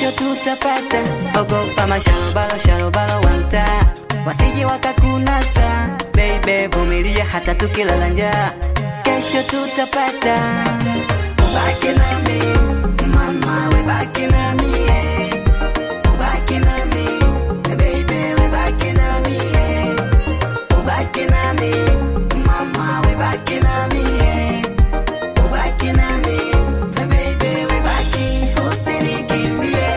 kesho tutapata. Ogopa masharobalo sharobalo wa mtaa, wasije wakakunasa. Baby vumilia hata tukilala njaa, kesho tutapata. Ubaki nami mama, we baki nami eh. Ubaki nami baby, we baki nami eh. Ubaki nami mama, we baki nami eh. Ubaki nami baby, we baki, usinikimbie.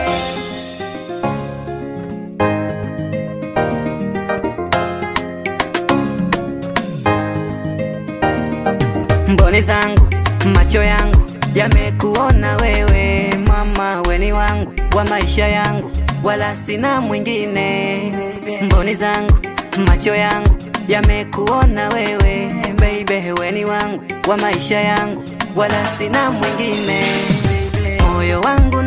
Mboni zangu macho yangu yamekuona wewe mama, weni wangu wa maisha yangu, wala sina mwingine. Mboni zangu macho yangu yamekuona wewe baby, weni wangu wa maisha yangu, wala sina mwingine. Moyo wangu